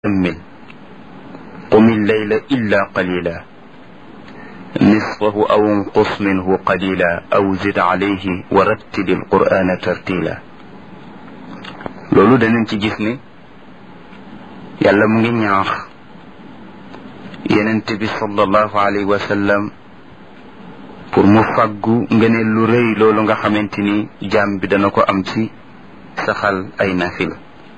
أمل قم الليل إلا قليلا نصفه أو انقص منه قليلا أو زد عليه ورتل القرآن ترتيلا loolu danañ ci gis ne yàlla mu ngi ñaax yenent bi sallallahu alayhi wa sallam pour mu fàggu ngëneel lu rëy loolu nga xamante ni jaam bi dana ko am ci saxal ay nafila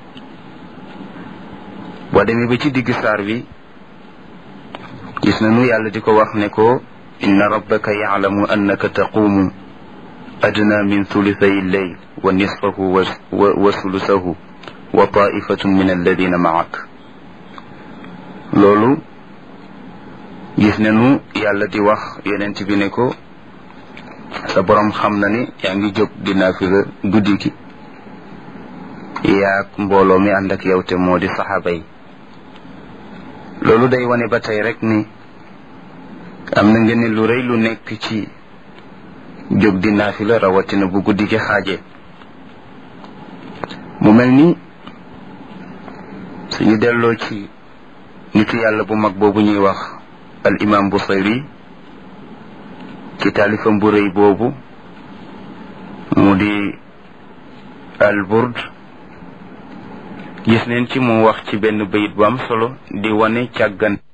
boo demee ba ci digg saar bi gis nañu yàlla di ko wax ne ko inna rabbaka yaclamu annaka taquumu adna min thulithay lleyl wa nisfahu wa sulusahu wa taifatun min alladina maak loolu gis nañu yàlla di wax yonent bi ne ko sa borom xam na ni yaa ngi jóg di naafila guddi gi yaag mbooloo mi ànd ak yow te moo di saxaaba yi loolu day wane ba tey rek ni am na ngeen lu rëy lu nekk ci jóg di naafila rawatina bu guddi gi xaaje mu mel ni suñu delloo ci nitu yàlla bu mag boobu ñuy wax al imam Busayri ci taalifam bu rëy boobu mu di al burd gis neen ci mu wax ci benn bayit bu am solo di wane càggan